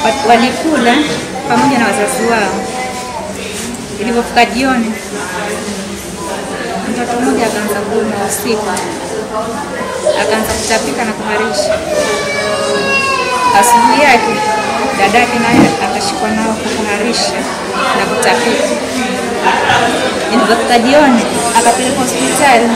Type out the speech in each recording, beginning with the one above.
Wa- walikula pamoja na wazazi wao. Ilipofika jioni, mtoto mmoja akaanza kuumwa usiku, akaanza kutapika na kuharisha. Asubuhi yake dadake naye akashikwa nao kuharisha na kutapika. Ilipofika jioni, akapelekwa hospitali.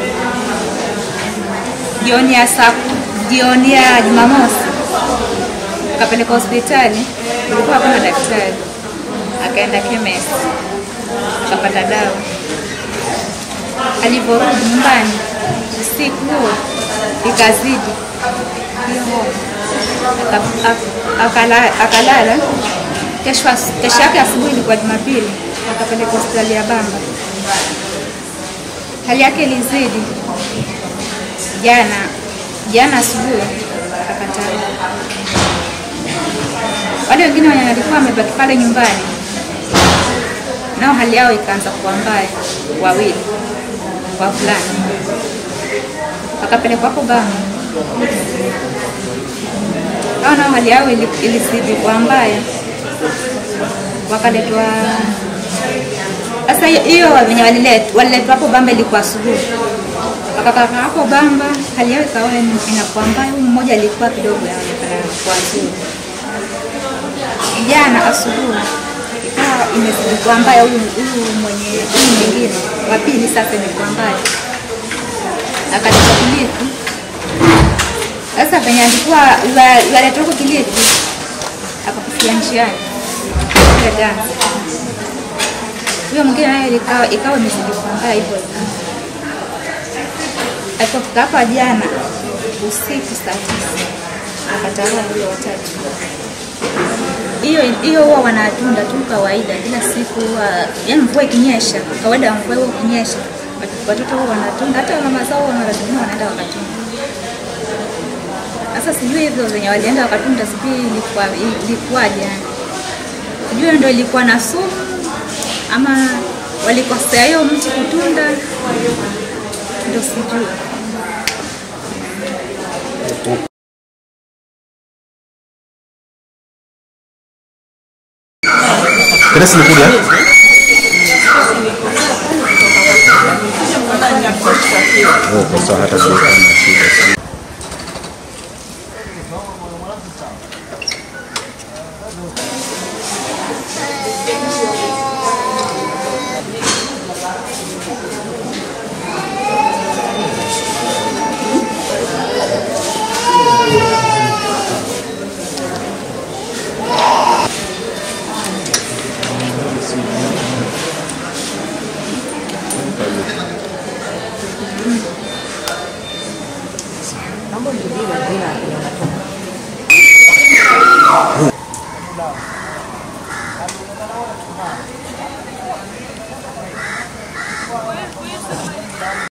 Jioni ya saa jioni ya Jumamosi akapelekwa hospitali, kulikuwa hakuna daktari. Akaenda chemist akapata dawa. Alivyorudi nyumbani usiku huo ikazidi hiyo homa, Aka- ak- akala- akalala. Kesho as- kesho yake asubuhi ilikuwa Jumapili, akapelekwa hospitali ya Bamba. Hali yake ilizidi jana jana asubuhi akakataa. Wale wengine wenye walikuwa wamebaki pale nyumbani, nao hali yao ikaanza kuwa mbaya, wawili wavulana wakapelekwa hapo Bama. Hao nao hali yao ili- ilizidi kuwa mbaya, wakaletwa sasa hiyo- hiyo venye walilet- waliletwa hapo Bamba ilikuwa asubuhi, wakakaa hapo Bamba, hali yao ikawa in- inakuwa mbaya. Huyu mmoja alikuwa kidogo anaonekana kuwa nzuri. Jana asubuhi ikawa imezidi kuwa mbaya, huyu huyu mwenye huyu mwingine wa pili sasa imekuwa mbaya, akaleta Kilifi. Sasa venye alikuwa waleta huko Kilifi, akakufia njiani ile dansi huyo mwingine naye ikawa ikawa imezidi kuwa mbaya hivyo hivyo. Alipofika hapa jana usiku saa tisa akatawa huyo watatu. Hiyo hiyo huwa wanatunda tu kawaida, kila siku huwa yani, mvua ikinyesha, kawaida ya mvua huwa ikinyesha, wat- watoto huwa wanatunda, hata mama zao huwa mara zingine wanaenda wakatunda. Sasa sijui hivyo venye walienda wakatunda, sijui ilikuwa ilikuwaje yani sijui ndo ilikuwa na sumu ama walikosea hiyo mti kutunda, ndo sijui. Teresa imekuja? Oh, kwa sawa hata sio kama shida.